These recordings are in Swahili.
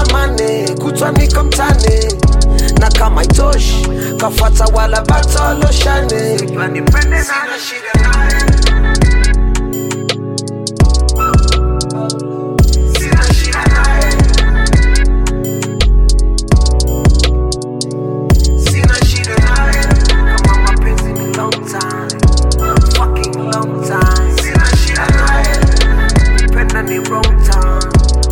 mane kutwa niko mtane na kama itoshi kafata wala batoloshane nipende nana shida naye Sina shida naye. Sina shida naye. Kama mapenzi ni long time. Fucking long time. Sina shida naye. Kupenda ni wrong time.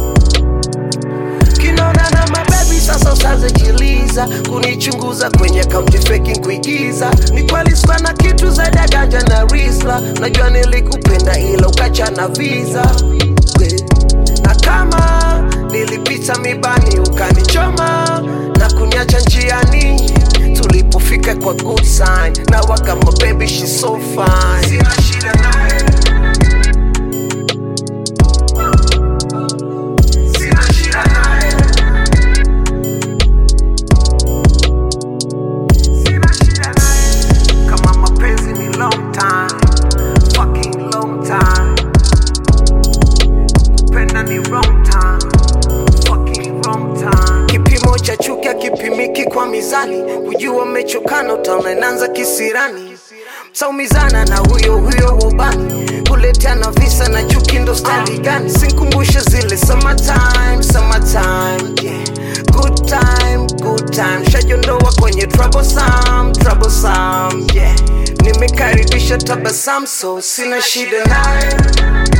Kinona na mabebi sasa usaze jiliza kunichunguza kwenye kaunti faking kuigiza ni kweli sikuwa na kitu zaidi ya ganja na risla najua nilikupenda ila ukacha na visa We. na kama nilipita mibani ukanichoma na kuniacha njiani tulipofika kwa good sign na waka mabebi she so fine Sina shida naye. Sina shida naye. Sina shida naye. Kama mapenzi ni long time, fucking long time. Kupenda ni wrong time, fucking wrong time. Kipimo cha chuki hakipimiki kwa mizani, kujua umechokana utaona inaanza kisirani. Saumizana na huyo huyo ubani, kuleteana visa na chuki ndo stali gani? Sinkumbushe zile summertime, summertime, yeah. Good time, good time, shajondoa kwenye troublesome, troublesome, yeah. Nimekaribisha tabasamu so sina shida naye